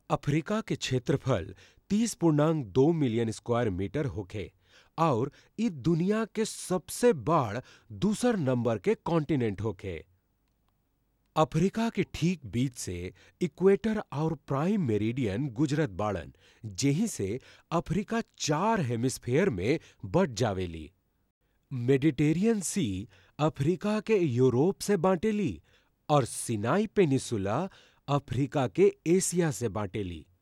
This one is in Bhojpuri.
अफ्रीका के क्षेत्रफल तीस पूर्णांक दो मिलियन स्क्वायर मीटर होखे आउर इ दुनिया के सबसे बड़ दूसर नंबर के कॉन्टिनेंट होखे। अफ्रीका के ठीक बीच से इक्वेटर आउर प्राइम मेरिडियन गुजरत बाड़न, जेही से अफ्रीका चार हेमिस्फेयर में बँट जावेली। मेडिटेरियन सी अफ्रीका के यूरोप से बांटेली और सिनाई पेनिसुला अफ्रीका के एशिया से बांटेली।